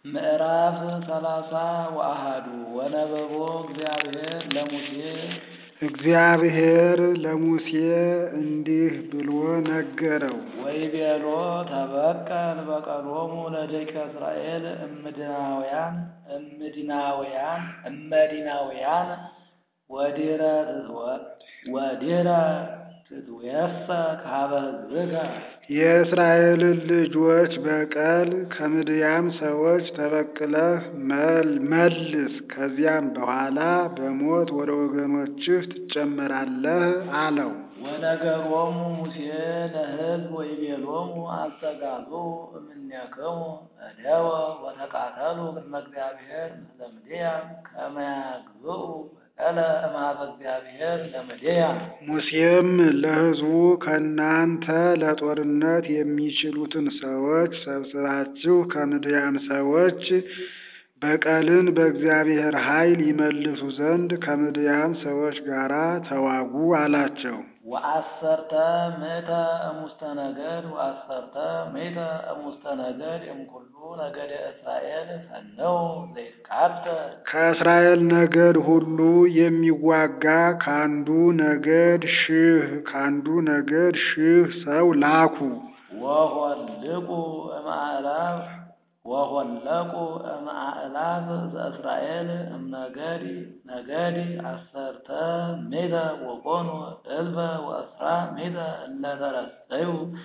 ምዕራፍ ሰላሳ ወአሐዱ ወነበቦ እግዚአብሔር ለሙሴ እግዚአብሔር ለሙሴ እንዲህ ብሎ ነገረው። ወይቤሎ ተበቀል በቀሎሙ ለደቂቀ እስራኤል እምድናውያን እምድናውያን እመዲናውያን ወዲረ ወዲረ ትትዌሰ ካበ ሕዝብከ የእስራኤልን ልጆች በቀል ከምድያም ሰዎች ተበቅለህ መልስ፣ ከዚያም በኋላ በሞት ወደ ወገኖችህ ትጨመራለህ አለው። ወነገሮሙ ሙሴ ለሕዝብ ወይቤሎሙ አስተጋብኡ እምኔክሙ እደወ ወተቃተሉ ቅድመ እግዚአብሔር ምስለ ምድያም ከመ ያግብኡ በቀለ እምኀበ እግዚአብሔር ለምድያም። ሙሴም ለሕዝቡ ከእናንተ ለጦርነት የሚችሉትን ሰዎች ሰብስባችሁ ከምድያም ሰዎች በቀልን በእግዚአብሔር ኃይል ይመልሱ ዘንድ ከምድያም ሰዎች ጋር ተዋጉ አላቸው። ወአሰርተ ምእተ እሙስተ ነገድ ወአሰርተ ምእተ እሙስተ ነገድ እምኩሉ ነገደ እስራኤል ሰነው ዘይትቃተል ከእስራኤል ነገድ ሁሉ የሚዋጋ ከአንዱ ነገድ ሺህ ከአንዱ ነገድ ሺህ ሰው ላኩ። ወሆልቁ እምአእላፍ ወሆለቁ እምአእላፍ ዘእስራኤል እምነገዲ ነገዲ አሰርተ ምእተ ወኮኑ እልፈ ወእስራ ምእተ እለ ተረሰዩ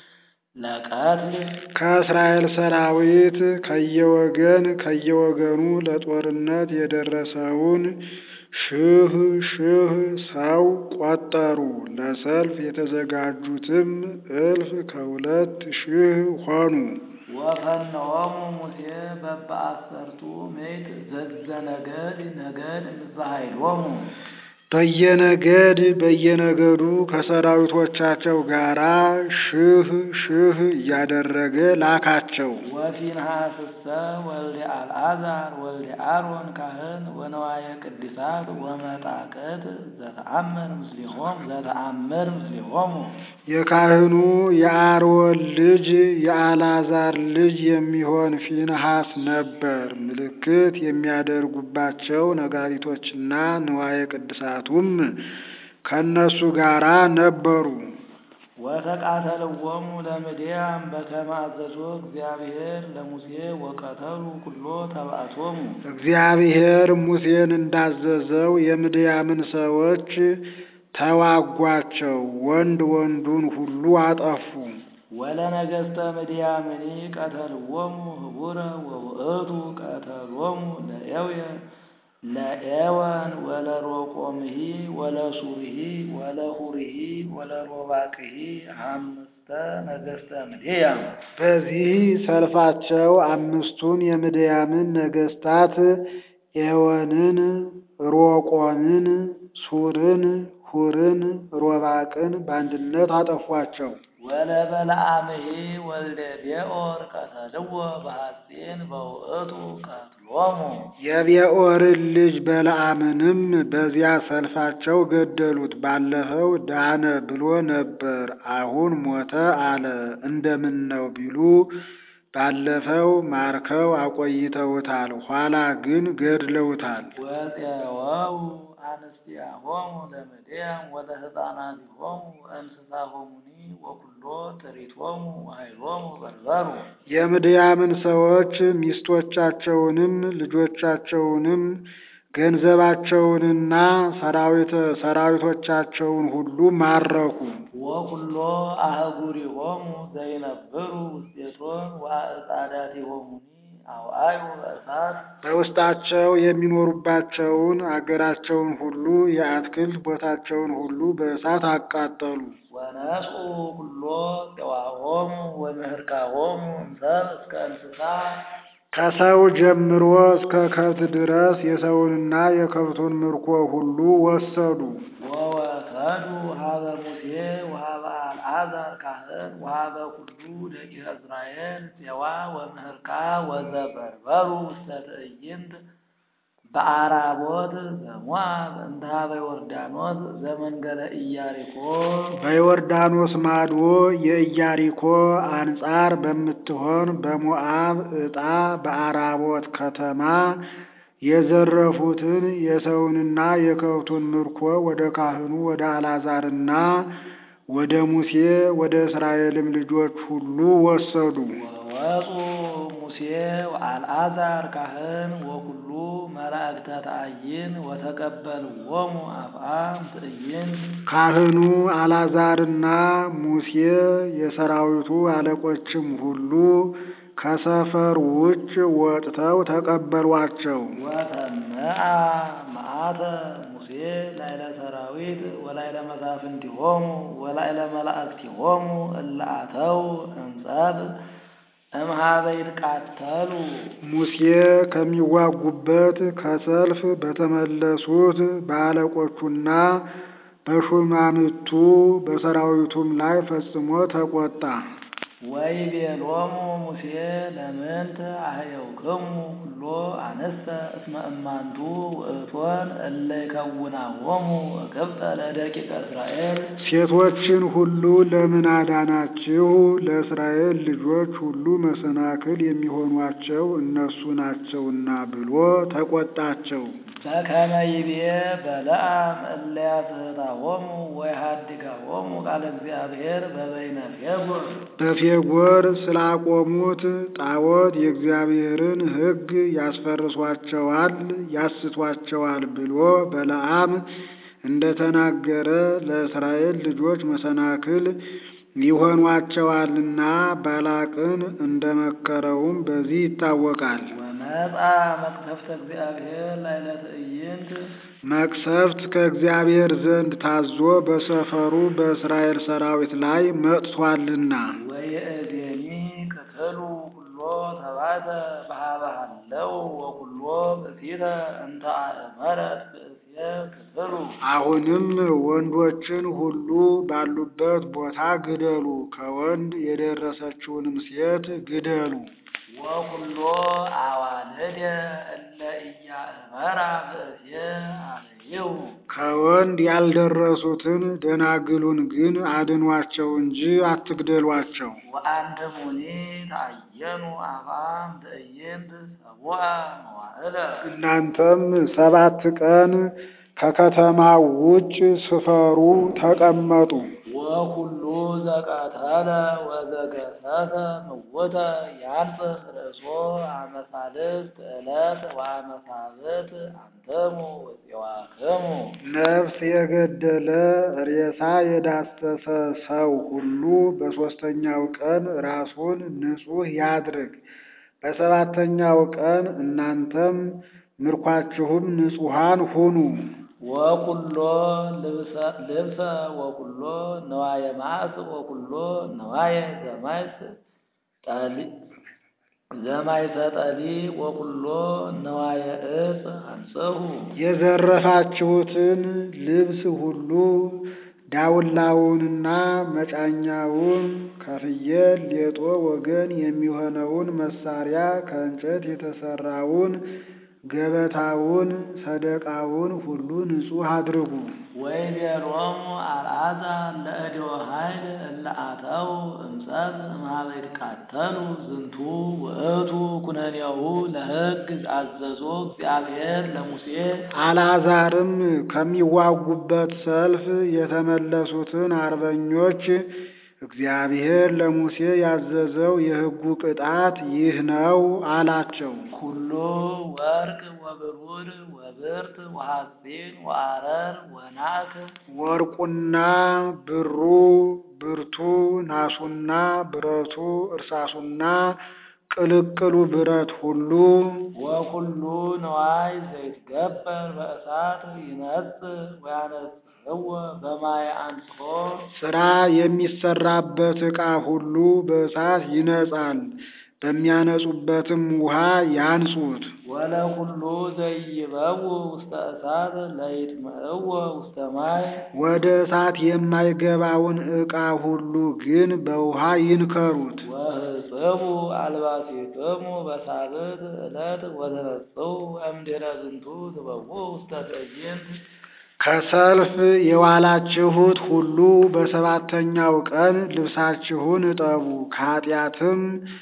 ለቀትል ከእስራኤል ሰራዊት ከየወገን ከየወገኑ ለጦርነት የደረሰውን ሺህ ሺህ ሰው ቆጠሩ። ለሰልፍ የተዘጋጁትም እልፍ ከሁለት ሺህ ሆኑ። ወፈነዎሙ ሙሴ በበአሰርቱ ምእት ዘዘነገድ ነገድ ምስለ ኃይሎሙ በየነገድ በየነገዱ ከሰራዊቶቻቸው ጋር ሺህ ሺህ እያደረገ ላካቸው። ወፊንሐስሰ ወልደ አልዓዛር ወልደ አሮን ካህን ወነዋየ ቅድሳት ወመጣቅት ዘተአምር ምስሌሆም ዘተአምር ምስሌሆሙ የካህኑ የአሮን ልጅ የአልዓዛር ልጅ የሚሆን ፊንሐስ ነበር። ምልክት የሚያደርጉባቸው ነጋሪቶችና ንዋየ ቅድሳቱም ከእነሱ ጋር ነበሩ። ወተቃተልዎሙ ለምድያም በከመ አዘዞ እግዚአብሔር ለሙሴ ወቀተሉ ኩሎ ተባእቶሙ እግዚአብሔር ሙሴን እንዳዘዘው የምድያምን ሰዎች ተዋጓቸው፣ ወንድ ወንዱን ሁሉ አጠፉ። ወለነገሥተ ምድያምኒ ቀተልዎሙ ህቡረ ወውእቱ ቀተሎሙ ለኤውየ ለኤወን ወለሮቆምሂ ወለሱርሂ ወለሁርሂ ወለሮባቅሂ አምስተ ነገሥተ ምድያም በዚህ ሰልፋቸው አምስቱን የምድያምን ነገሥታት ኤወንን፣ ሮቆምን፣ ሱርን፣ ሁርን፣ ሮባቅን በአንድነት አጠፏቸው። ወለበለዓምሂ ወልደ ቤኦር ቀተልዎ በሐጺን በውእቱ ቀትሎሙ የቤኦርን ልጅ በለዓምንም በዚያ ሰልፋቸው ገደሉት። ባለፈው ዳነ ብሎ ነበር፣ አሁን ሞተ አለ። እንደምን ነው ቢሉ ባለፈው ማርከው አቆይተውታል፣ ኋላ ግን ገድለውታል። ወፄወው አንስቲያሆሙ ለምድያም ወለሕፃናቲሆሙ እንስሳሆሙኒ ወኩሎ ጥሪቶሙ ወኃይሎሙ በርበሩ የምድያምን ሰዎች ሚስቶቻቸውንም ልጆቻቸውንም ገንዘባቸውንና ሰራዊቶቻቸውን ሁሉ ማረኩ። ወኩሎ አህጉሪሆሙ ዘይነብሩ ውስቴቶን ወአዕጻዳቲሆሙኒ አውአዩ በእሳት በውስጣቸው የሚኖሩባቸውን አገራቸውን ሁሉ የአትክልት ቦታቸውን ሁሉ በእሳት አቃጠሉ። ወነስኡ ኩሎ ፄዋሆሙ ወምህርካሆሙ እምሰብ እስከ እንስሳ ከሰው ጀምሮ እስከ ከብት ድረስ የሰውንና የከብቱን ምርኮ ሁሉ ወሰዱ። ወወሰዱ ሀበ ሙሴ ወሀበ አልዓዛር ካህን ወሀበ ኩሉ ደቂቀ እስራኤል ፄዋ ወምህርካ ወዘበርበሩ ውስተ ትዕይንት በአራቦት ዘሞአብ እንተ ኀበ ዮርዳኖስ ዘመንገለ ኢያሪኮ በዮርዳኖስ ማዶ የኢያሪኮ አንጻር በምትሆን በሞዓብ ዕጣ በአራቦት ከተማ የዘረፉትን የሰውንና የከብቱን ምርኮ ወደ ካህኑ ወደ አልዓዛርና ወደ ሙሴ ወደ እስራኤልም ልጆች ሁሉ ወሰዱ። ወወፁ ሙሴ ወአልዓዛር ካህን ወኩሉ መላእክተ ተአይን ወተቀበልዎሙ አፍአም ትዕይንት ካህኑ አልዓዛርና ሙሴ የሰራዊቱ አለቆችም ሁሉ ከሰፈር ውጭ ወጥተው ተቀበሏቸው። ወተመአ መዓተ ሙሴ ላዕለ ሰራዊት ወላዕለ መሳፍንቲሆሙ ወላዕለ መላእክቲሆሙ እለ አተው እምጸብ እምኀበ ይትቃተሉ ሙሴ ከሚዋጉበት ከሰልፍ በተመለሱት በአለቆቹና በሹማምቱ በሰራዊቱም ላይ ፈጽሞ ተቆጣ። ወይቤሎሙ ሙሴ ለምንት አህየውክሙ ኩሎ አንስተ እስመ እማንቱ ውእቶን እለ ይከውናሆሙ እቅብጠ ለደቂቀ እስራኤል ሴቶችን ሁሉ ለምን አዳናችሁ? ለእስራኤል ልጆች ሁሉ መሰናክል የሚሆኗቸው እነሱ ናቸውና ብሎ ተቆጣቸው። በከመ ይቤ በለዓም እለ ያስሕታሆሙ ወይሃድጋሆሙ ቃለ እግዚአብሔር በበይነ ፌጎር በፌጎር ስላቆሙት ጣዖት የእግዚአብሔርን ሕግ ያስፈርሷቸዋል፣ ያስቷቸዋል ብሎ በለዓም እንደተናገረ ለእስራኤል ልጆች መሰናክል ይሆኗቸዋልና ባላቅን እንደመከረውም በዚህ ይታወቃል። ወመጻ መቅሰፍተ እግዚአብሔር ላዕለ ትዕይንት መቅሰፍት ከእግዚአብሔር ዘንድ ታዞ በሰፈሩ በእስራኤል ሰራዊት ላይ መጥቷልና ወይእዜኒ ቅትሉ ኩሎ ተባተ በኀበ ሀለው ወኩሎ ብእሲተ እንተ አእመረት ብእስየ ቅትሉ አሁንም ወንዶችን ሁሉ ባሉበት ቦታ ግደሉ፣ ከወንድ የደረሰችውንም ሴት ግደሉ። ወኩሎ አዋልደ እለ ኢያእመራ ብእስየ አለይሁ ከወንድ ያልደረሱትን ደናግሉን ግን አድኗቸው እንጂ አትግደሏቸው። ወአንትሙኒ ተአየኑ አፍአም ትዕይንት ሰቡአ መዋዕለ እናንተም ሰባት ቀን ከከተማው ውጭ ስፈሩ፣ ተቀመጡ። ወኩሉ ዘቀተለ ወዘገሰሰ ምውተ ያንጽህ ርእሶ አመ ሳልስት ዕለት ወአመ ሳብዕት አንትሙ ወፄዋክሙ ነፍስ የገደለ ሬሳ የዳሰሰ ሰው ሁሉ በሦስተኛው ቀን ራሱን ንጹሕ ያድርግ። በሰባተኛው ቀን እናንተም ምርኳችሁም ንጹሐን ሁኑ። ወኩሎ ልብሰ ወኩሎ ነዋየ ማስ ወኩሎ ነዋየ ዘማይስ ጠሊ ዘማይሰ ጠሊ ወኩሎ ነዋየ ዕፅ አንጽሁ የዘረፋችሁትን ልብስ ሁሉ ዳውላውንና መጫኛውን ከፍየል ሌጦ ወገን የሚሆነውን መሳሪያ ከእንጨት የተሰራውን ገበታውን ሰደቃውን ሁሉ ንጹሕ አድርጉ። ወይቤሎሙ አልዓዛር ለእዴወ ኃይል እለ አተው እምጸብ እምኀበ ይትቃተሉ ዝንቱ ውእቱ ኩነኔሁ ለሕግ አዘዞ እግዚአብሔር ለሙሴ አልዓዛርም ከሚዋጉበት ሰልፍ የተመለሱትን አርበኞች እግዚአብሔር ለሙሴ ያዘዘው የሕጉ ቅጣት ይህ ነው አላቸው። ኩሉ ወርቅ ወብሩር ወብርት ወሐፂን ወአረር ወናክ ወርቁና ብሩ፣ ብርቱ ናሱና ብረቱ፣ እርሳሱና ቅልቅሉ ብረት ሁሉ ወኩሉ ነዋይ ዘይትገበር በእሳት ይነጽእ ወያነጽእዎ በማየ አንጽሖ ሥራ የሚሰራበት ዕቃ ሁሉ በእሳት ይነጻል፣ በሚያነጹበትም ውሃ ያንጹት። ወለኩሉ ዘይበው ውስተ እሳት ለይጥምዕዎ ውስተ ማይ ወደ እሳት የማይገባውን ዕቃ ሁሉ ግን በውሃ ይንከሩት። ወህጽቡ አልባሲክሙ በሳብዕት ዕለት ወተነጽኡ እምድኅረ ዝንቱ ትበውዑ ውስተ ትዕይንት ከሰልፍ የዋላችሁት ሁሉ በሰባተኛው ቀን ልብሳችሁን እጠቡ፣ ከኃጢአትም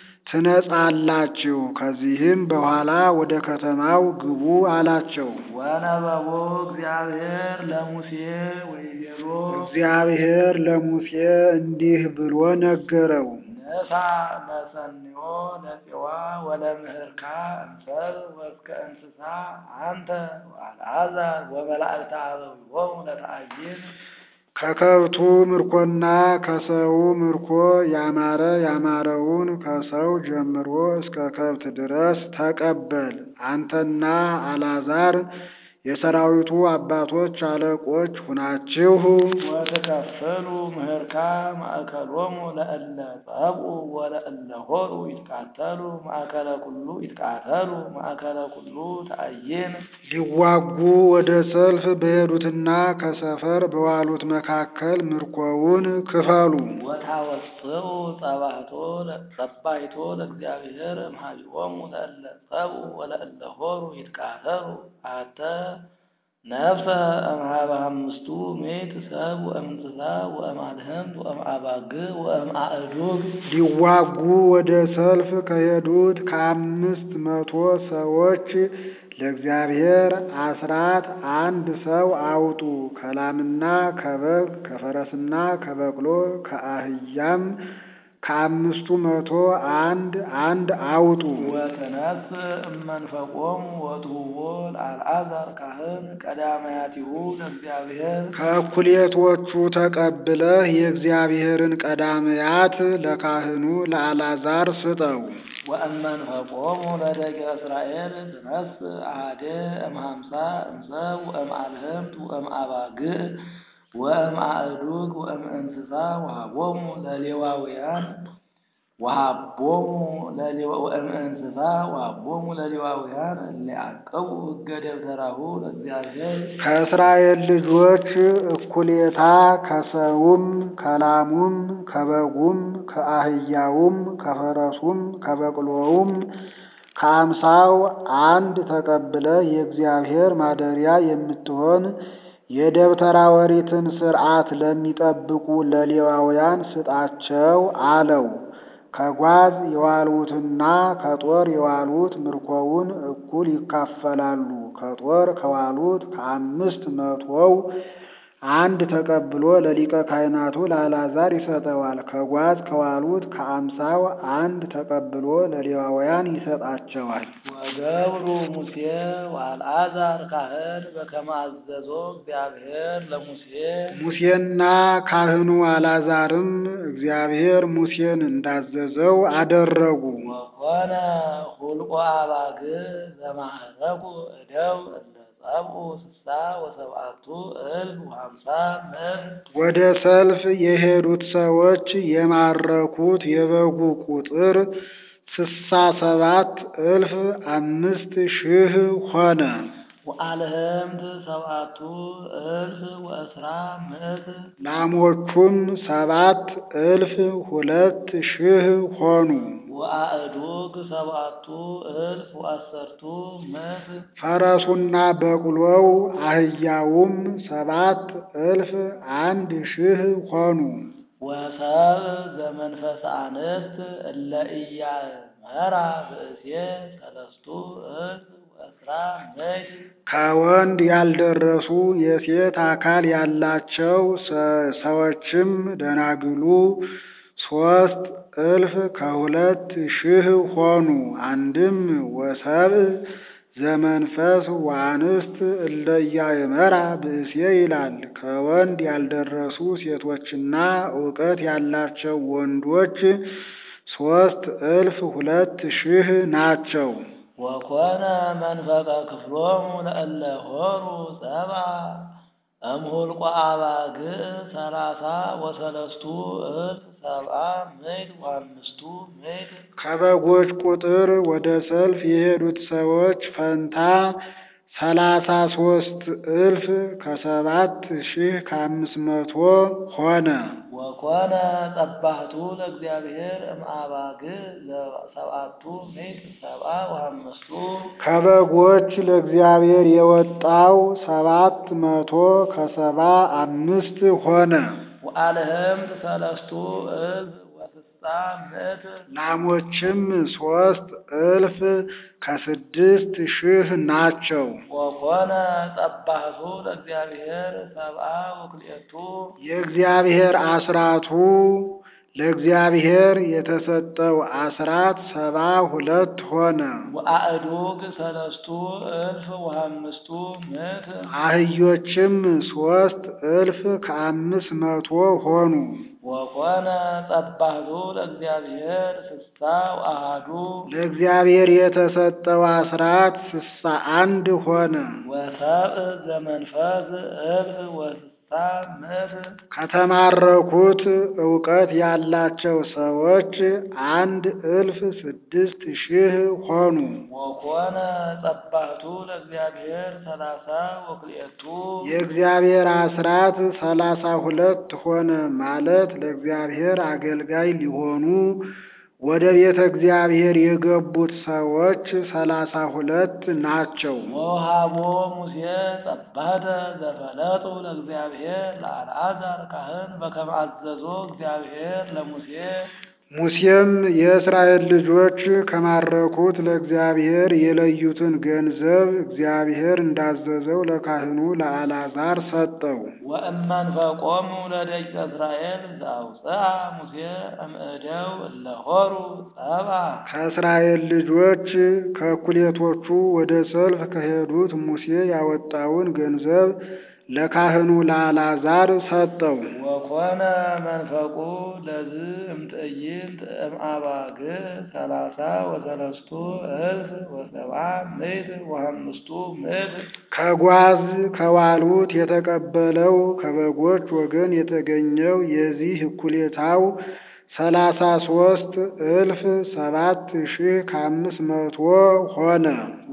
ትነጻላችሁ። ከዚህም በኋላ ወደ ከተማው ግቡ አላቸው። ወነበቦ እግዚአብሔር ለሙሴ ወይቤሎ እግዚአብሔር ለሙሴ እንዲህ ብሎ ነገረው። ነሳ መሰንዮ ለፄዋ ወለምህርካ እንሰብ ወእስከ እንስሳ አንተ ወአልዓዛር ወመላእክተ አበዊሆሙ ለተአይን ከከብቱ ምርኮና ከሰው ምርኮ ያማረ ያማረውን ከሰው ጀምሮ እስከ ከብት ድረስ ተቀበል። አንተና አልዓዛር የሰራዊቱ አባቶች አለቆች ሁናችሁ ወትከፍሉ ምህርካ ማእከሎሙ ለእለ ጸብኡ ወለእለ ሆሩ ይትቃተሉ ማእከለ ኩሉ ይትቃተሉ ማእከለ ኩሉ ተአይን ሊዋጉ ወደ ሰልፍ በሄዱትና ከሰፈር በዋሉት መካከል ምርኮውን ክፈሉ። ወታወፅኡ ጸባህቶ ጸባይቶ ለእግዚአብሔር እምኀቢቦሙ ለእለ ጸብኡ ወለእለ ሆሩ ይትቃተሉ አተ ነፍሰ እምኀበ አምስቱ ምእት ሰብ ወእምንስሳ ወእምአድህምት ወእምአባግዕ ወእምአእዱግ ሊዋጉ ወደ ሰልፍ ከሄዱት ከአምስት መቶ ሰዎች ለእግዚአብሔር አስራት አንድ ሰው አውጡ። ከላምና ከበግ ከፈረስና ከበቅሎ ከአህያም ከአምስቱ መቶ አንድ አንድ አውጡ። ወትነስ እመንፈቆሙ ወትሁቦ ለአልዓዛር ካህን ቀዳማያቲሁ ለእግዚአብሔር ከእኩሌቶቹ ተቀብለህ የእግዚአብሔርን ቀዳማያት ለካህኑ ለአልዓዛር ስጠው። ወእመንፈቆሙ ለደቂቀ እስራኤል ትነስ አሐደ እምሃምሳ እንሰብ ወእምአልህምት ወእምአባግዕ ወእምአእዱግ ወእምእንስሳ ወሀቦሙ ለሌዋውያን ወሀቦሙ ወእምእንስሳ ወሀቦሙ ለሌዋውያን እለ ያዕቅቡ ሕገ ደብተራሁ ለእግዚአብሔር ከእስራኤል ልጆች እኩሌታ ከሰውም ከላሙም ከበጉም ከአህያውም ከፈረሱም ከበቅሎውም ከአምሳው አንድ ተቀብለህ የእግዚአብሔር ማደሪያ የምትሆን የደብተራ ኦሪትን ሥርዓት ለሚጠብቁ ለሌዋውያን ስጣቸው አለው። ከጓዝ የዋሉትና ከጦር የዋሉት ምርኮውን እኩል ይካፈላሉ። ከጦር ከዋሉት ከአምስት መቶው አንድ ተቀብሎ ለሊቀ ካህናቱ ለአልዓዛር ይሰጠዋል። ከጓዝ ከዋሉት ከአምሳው አንድ ተቀብሎ ለሌዋውያን ይሰጣቸዋል። ወገብሩ ሙሴ ወአልዓዛር ካህን በከመ አዘዞ እግዚአብሔር ለሙሴ ሙሴና ካህኑ አልዓዛርም እግዚአብሔር ሙሴን እንዳዘዘው አደረጉ። ወኮነ ሁልቆ አባግዕ ዘማዕረጉ እደው እለ ጸብኡ ስሳ ወሰብአቱ እልፍ ወሀምሳ ምዕት ወደ ሰልፍ የሄዱት ሰዎች የማረኩት የበጉ ቁጥር ስሳ ሰባት እልፍ አምስት ሺህ ሆነ። ወአልህምት ሰብአቱ እልፍ ወእስራ ምዕት ላሞቹም ሰባት እልፍ ሁለት ሺህ ሆኑ። ወአእዱግ ሰብአቱ እልፍ ወአሰርቱ ምዕት ፈረሱና በቅሎው አህያውም ሰባት እልፍ አንድ ሺህ ሆኑ። ወሰብ ዘመንፈስ አንስት እለ ኢያእመራ ብእሴ ሰለስቱ እልፍ ወእስራ ምዕት ከወንድ ያልደረሱ የሴት አካል ያላቸው ሰ- ሰዎችም ደናግሉ ሶስት እልፍ ከሁለት ሺህ ሆኑ። አንድም ወሰብእ ዘመንፈስ ወአንስት እለ ኢያእመራ ብእሴ ይላል። ከወንድ ያልደረሱ ሴቶችና እውቀት ያላቸው ወንዶች ሶስት እልፍ ሁለት ሺህ ናቸው። ወኮነ መንፈቀ ክፍሎሙ ለእለ ሆሩ ሰብአ እምሁልቆ አባግዕ ሰላሳ ወሰለስቱ እልፍ ሰብአ ምዕት ወአምስቱ ምዕት ከበጎች ቁጥር ወደ ሰልፍ የሄዱት ሰዎች ፈንታ ሰላሳ ሶስት እልፍ ከሰባት ሺህ ከአምስት መቶ ሆነ። ወኮነ ጸባህቱ ለእግዚአብሔር እምአባግዕ ሰብአቱ ምዕት ሰብአ ወአምስቱ ከበጎች ለእግዚአብሔር የወጣው ሰባት መቶ ከሰባ አምስት ሆነ። ወአልህምት ሰለስቱ እልፍ ወስሳ ምዕት ላሞችም ሶስት እልፍ ከስድስት ሺህ ናቸው። ወኮነ ጸባህቱ ለእግዚአብሔር ሰብአ ወክልኤቱ የእግዚአብሔር አስራቱ ለእግዚአብሔር የተሰጠው አስራት ሰባ ሁለት ሆነ። ወአእዱግ ሰለስቱ እልፍ ወአምስቱ ምዕት አህዮችም ሶስት እልፍ ከአምስት መቶ ሆኑ። ወኮነ ጸባህቱ ለእግዚአብሔር ስሳ ወአሃዱ ለእግዚአብሔር የተሰጠው አስራት ስሳ አንድ ሆነ። ወሰብእ ዘመንፈስ እልፍ ወስሳ ምዕት ከተማረኩት እውቀት ያላቸው ሰዎች አንድ እልፍ ስድስት ሺህ ሆኑ። ወኮነ ጸባህቱ ለእግዚአብሔር ሰላሳ ወክልኤቱ የእግዚአብሔር አስራት ሰላሳ ሁለት ሆነ ማለት ለእግዚአብሔር አገልጋይ ሊሆኑ ወደ ቤተ እግዚአብሔር የገቡት ሰዎች ሰላሳ ሁለት ናቸው። ወሃቦ ሙሴ ጸባህተ ዘፈለጡ ለእግዚአብሔር ለአልዓዛር ካህን በከመ አዘዞ እግዚአብሔር ለሙሴ ሙሴም የእስራኤል ልጆች ከማረኩት ለእግዚአብሔር የለዩትን ገንዘብ እግዚአብሔር እንዳዘዘው ለካህኑ ለአልዓዛር ሰጠው። ወእመንፈቆሙ ለደቂቀ እስራኤል ዘአውፅአ ሙሴ እምእደው እለ ሆሩ ጸብአ ከእስራኤል ልጆች ከእኩሌቶቹ ወደ ሰልፍ ከሄዱት ሙሴ ያወጣውን ገንዘብ ለካህኑ ለአልዓዛር ሰጠው። ወኮነ መንፈቁ ለዝ እምትዕይንት እምአባግዕ ሰላሳ ወሰለስቱ እልፍ ወሰብዓ ምዕት ወአምስቱ ምዕት ከጓዝ ከዋሉት የተቀበለው ከበጎች ወገን የተገኘው የዚህ እኩሌታው ሰላሳ ሶስት እልፍ ሰባት ሺህ ከአምስት መቶ ሆነ።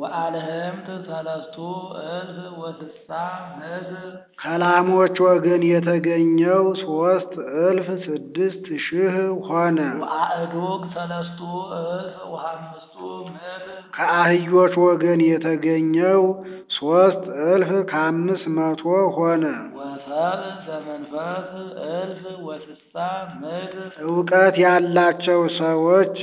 ወአልህምት ሰለስቱ እልፍ ወስሳ ምዕት ከላሞች ወገን የተገኘው ሶስት እልፍ ስድስት ሺህ ሆነ። ወአእዱግ ሰለስቱ እልፍ ወአምስቱ ምዕት ከአህዮች ወገን የተገኘው ሶስት እልፍ ከአምስት መቶ ሆነ። ወሰብእ ዘመንፈስ እልፍ ወስሳ ምዕት እውቀት ያላቸው ሰዎች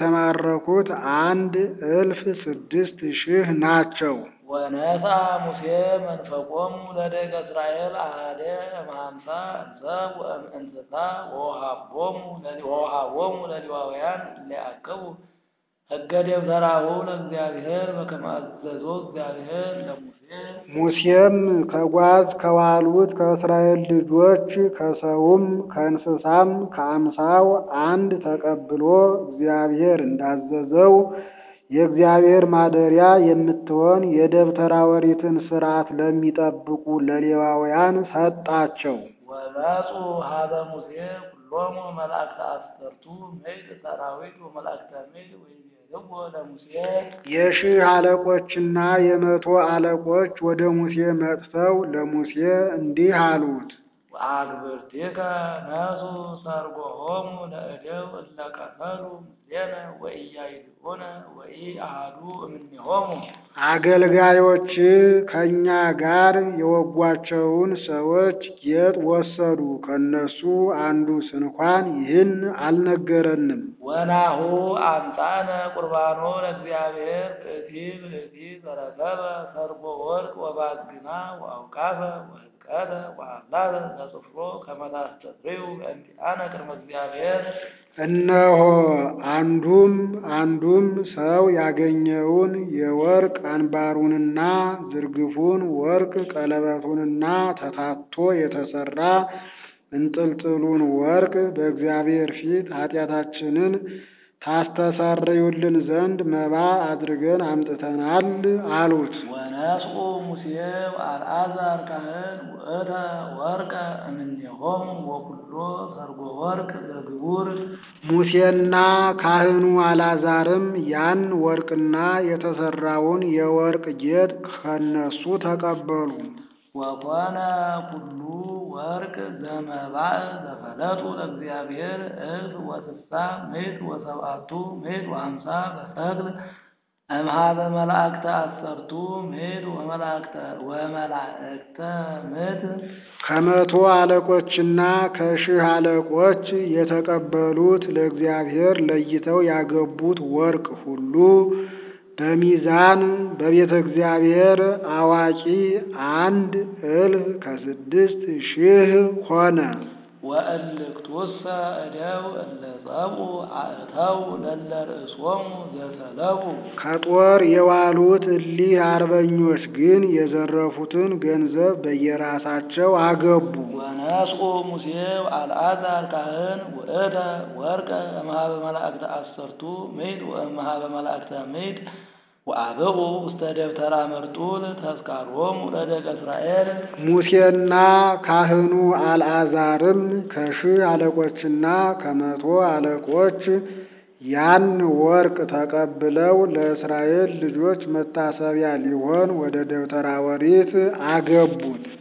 የተማረኩት አንድ እልፍ ስድስት ሺህ ናቸው። ወነሳ ሙሴ መንፈቆሙ ለደቂቀ እስራኤል አሐደ እምሃምሳ እንሰብ ወእምእንስሳ ወወሃቦሙ ለሊ- ወወሃቦሙ ለሌዋውያን ሊያቅቡ ሕገ ደብተራሁ ለእግዚአብሔር በከመ አዘዞ እግዚአብሔር ለሙሴ ሙሴም ከጓዝ ከዋሉት ከእስራኤል ልጆች ከሰውም ከእንስሳም ከአምሳው አንድ ተቀብሎ እግዚአብሔር እንዳዘዘው የእግዚአብሔር ማደሪያ የምትሆን የደብተራ ኦሪትን ሥርዓት ለሚጠብቁ ለሌዋውያን ሰጣቸው። ወመፁ ሀበ ሙሴ ኩሎሙ መላእክተ አስርቱ ምዕት ሰራዊት ወመላእክተ ምድር ወይቤልዎ ለሙሴ የሺህ አለቆችና የመቶ አለቆች ወደ ሙሴ መጥተው ለሙሴ እንዲህ አሉት። ወአግብርቲከ ነሱ ሰርጎሆሙ ለእደው እለ ቀተሉ ምስሌነ ወኢያይድኡነ ወኢአሐዱ እምኔሆሙ አገልጋዮች ከእኛ ጋር የወጓቸውን ሰዎች ጌጥ ወሰዱ። ከነሱ አንዱ ስንኳን ይህን አልነገረንም። ወናሁ አምጣነ ቁርባኖ ለእግዚአብሔር ብእቲ ብእቲ ዘረከበ ሰርጎ ወርቅ ወባዝግና ወአውቃፈ ወህጥቀተ ወአምላተ ዘጽፍሮ ከመ ታስተስርዩ በእንቲአነ ቅድመ እግዚአብሔር እነሆ አንዱም አንዱም ሰው ያገኘውን የወርቅ አንባሩንና ዝርግፉን ወርቅ ቀለበቱንና ተታቶ የተሰራ እንጥልጥሉን ወርቅ በእግዚአብሔር ፊት ኃጢአታችንን ታስተሰርዩልን ዘንድ መባ አድርገን አምጥተናል አሉት። ወነስኡ ሙሴ ወአልዓዛር ካህን ውእተ ወርቀ እምኔሆሙ ወኩሎ ሰርጎ ወርቅ ዘግቡር ሙሴና ካህኑ አልዓዛርም ያን ወርቅና የተሰራውን የወርቅ ጌጥ ከነሱ ተቀበሉ። ወኮነ ኩሉ ወርቅ ዘመባእ ዘፈለጡ ለእግዚአብሔር እልፍ ወስሳ ምዕት ወሰብአቱ ምዕት ወአምሳ በሰቅል እምሃበ መላእክተ አሰርቱ ምዕት ወመላእክተ ወመላእክተ ምዕት ከመቶ አለቆችና ከሺህ አለቆች የተቀበሉት ለእግዚአብሔር ለይተው ያገቡት ወርቅ ሁሉ በሚዛን በቤተ እግዚአብሔር አዋቂ አንድ እልፍ ከስድስት ሺህ ሆነ። ወእልክቱሰ እደው እለ ጸብኡ አእተው ለለ ርእሶሙ ዘሰለቡ ከጦር የዋሉት እሊህ አርበኞች ግን የዘረፉትን ገንዘብ በየራሳቸው አገቡ። ወነስኡ ሙሴ ወአልዓዛር ካህን ውእተ ወርቀ እምሃበ መላእክተ አሰርቱ ምዕት ወእምሃበ መላእክተ ምዕት ወአብኡ ውስተ ደብተራ መርጡል ተስካሮሙ ለደቀ እስራኤል ሙሴና ካህኑ አልዓዛርም ከሺህ አለቆችና ከመቶ አለቆች ያን ወርቅ ተቀብለው ለእስራኤል ልጆች መታሰቢያ ሊሆን ወደ ደብተራ ኦሪት አገቡት።